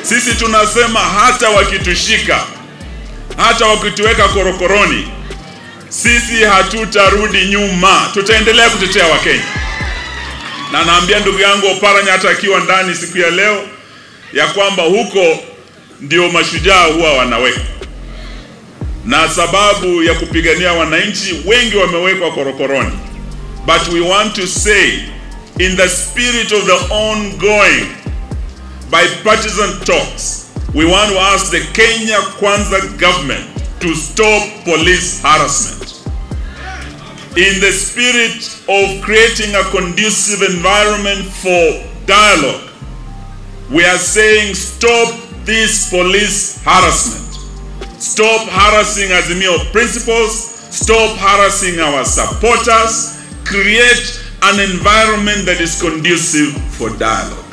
Sisi tunasema hata wakitushika, hata wakituweka korokoroni, sisi hatutarudi nyuma, tutaendelea kutetea Wakenya. Na naambia ndugu yangu Oparanya, hata akiwa ndani siku ya leo, ya kwamba huko ndio mashujaa huwa wanawekwa, na sababu ya kupigania wananchi, wengi wamewekwa korokoroni. But we want to say in the spirit of the ongoing bipartisan talks, we want to ask the Kenya Kwanza government to stop police harassment. In the spirit of creating a conducive environment for dialogue, we are saying stop this police harassment. Stop harassing Azimio principles. Stop harassing our supporters. Create an environment that is conducive for dialogue.